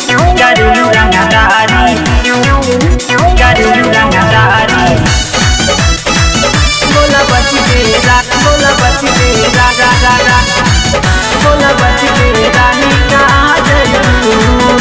करेलू रंगदारी करेलू रंगदारी बोला बच के रात बोला बच के रा रा रा रा बोला बच के रानी कहाँ जइबू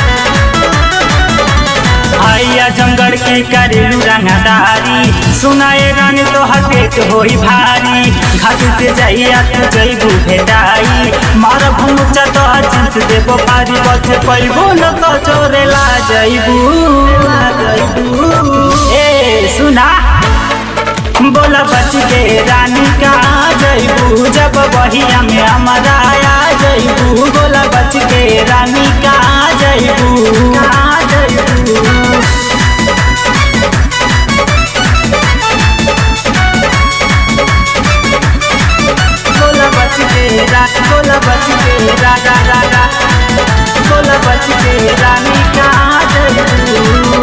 आइया जंगल की करेलू रंगदारी सुनाए रानी तो पेट होई भारी घाट से जाइया तू जइबू भेटाई मार भूचा तो जिंस देबो पारी बचे पैबू न तो चोरे ला जइबू ला जइबू ए सुना बोला बच के रानी कहाँ जइबू जब बहिया में हमारा आ जइबू बोला बच के रानी कहाँ जइबू कहाँ जइबू बोला बच के रा बोला बच के रा रा रा रा बोला बच के रानी कहाँ जइबू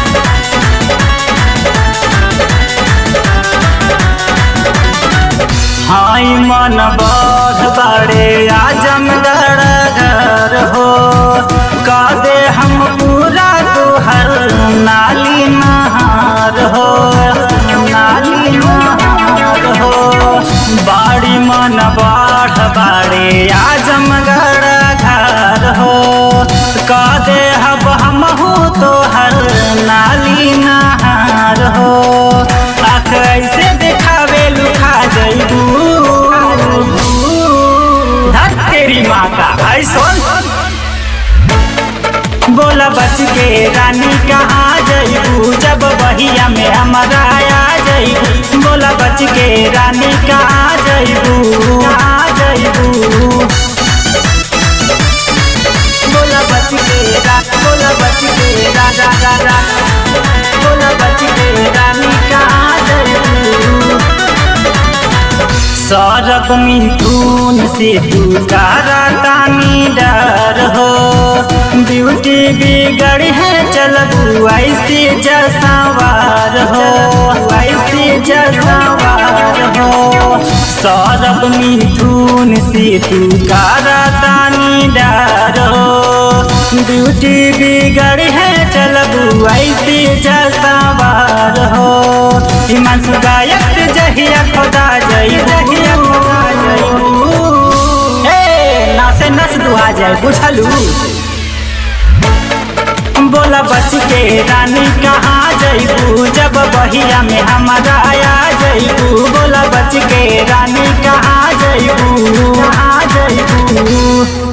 हाई मन बढ़ बड़े आजमगढ़ घर हो का दे हम पूरा तुहर नाली नहार हो नाली नहार हो बाड़ी मन बढ़ बड़े आजमगढ़ घर हो का दे हब हम हो तोहर नाली नहार हो आख ऐसे देखावे लुखा जइबू धर तेरी माँ का है सुन बोला बच के रानी कहाँ जइबू जब बहिया में हमारा आ जइबू बोला बच के रानी कहाँ जइबू कहाँ जइबू बोला बच के रा बोला बच के रा रा रा रा बोला बच के रानी कहाँ जइबू सौरभ मिथुन से तू तारा तानी डर हो ब्यूटी बिगड़ है चलबू ऐसे जसवार हो ऐसे जसवार हो सौरभ मिथुन से तू तारा तानी डर हो ब्यूटी बिगड़ है चलबू ऐसे जसवार हो हिमांशु गायक से जहिया खोदा जई जहिया खोदा जई ए नासे नस दुहा जाए बुझलू बोला बच के रानी कहाँ जइबू जब बहिया में हमारा आ जइबू बोला बच के रानी कहाँ जइबू कहाँ जइबू